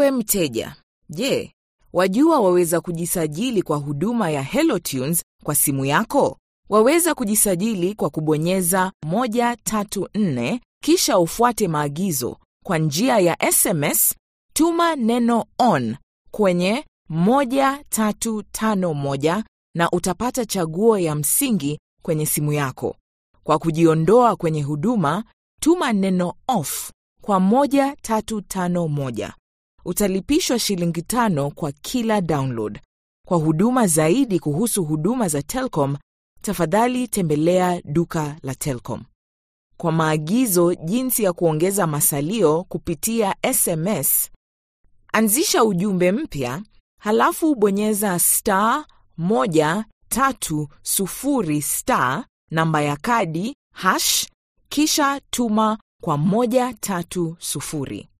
Ewe mteja, je, wajua waweza kujisajili kwa huduma ya HelloTunes kwa simu yako? Waweza kujisajili kwa kubonyeza 134 kisha ufuate maagizo. Kwa njia ya SMS, tuma neno ON kwenye 1351 na utapata chaguo ya msingi kwenye simu yako. Kwa kujiondoa kwenye huduma, tuma neno OFF kwa 1351. Utalipishwa shilingi tano kwa kila download. Kwa huduma zaidi kuhusu huduma za Telkom, tafadhali tembelea duka la Telkom. Kwa maagizo jinsi ya kuongeza masalio kupitia SMS, anzisha ujumbe mpya, halafu bonyeza star 130 star namba ya kadi hash kisha tuma kwa 130.